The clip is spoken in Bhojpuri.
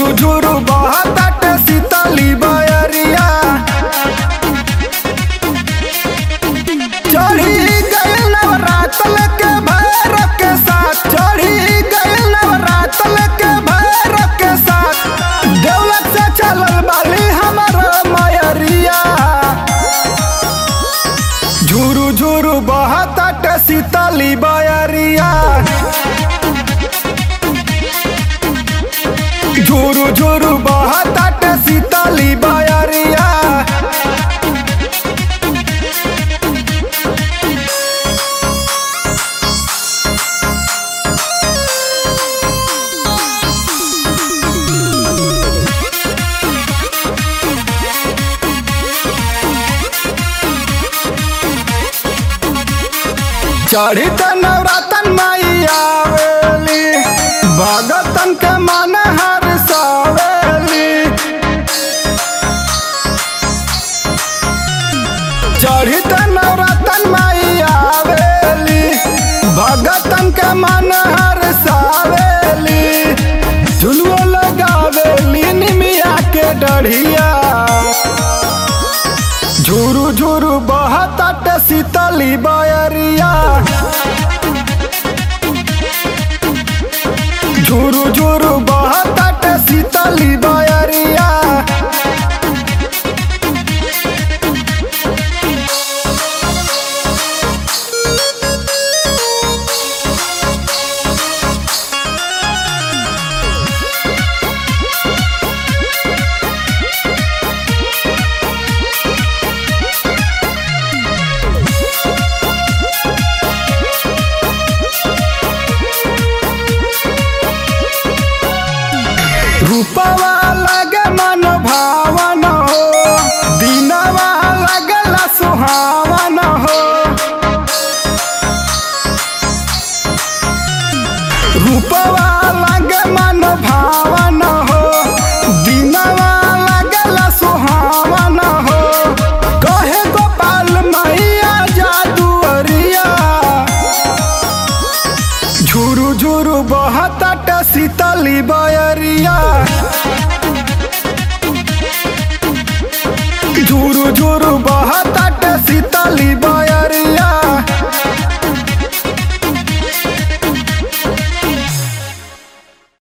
झुरु झुरु बहताट शीतली बयरिया चढ़ी गइल नवरातल के भैर के साथ चढ़ी गइल नवरातल के भैर के साथ दौलत से चलल बाली हमर मयरिया झुरु झुरु बहताट शीतली बयरिया झुरु झुरु बहताट शीतली बयरिया चढ़ी त नवरतन माई आवेली भगतन के मन हर सावेली चढ़ी त नवरतन माई आवेली भगतन के मन हर सावेली झुलुओ लगावेली निमिया के डढ़िया झुरु झुरु बहताट शीतली बयरिया झुरु झुरु बहताट शीतली बयरिया रूपवा लगे मन भावन हो दिनवा लगला सुहावन हो रूपवा लगे मन भावन हो दिनवा लगला सुहावन हो कहे गोपाल मैया जादुअरिया झुरु झुरु बहताट शीतली बयरिया झुरु झुरु बह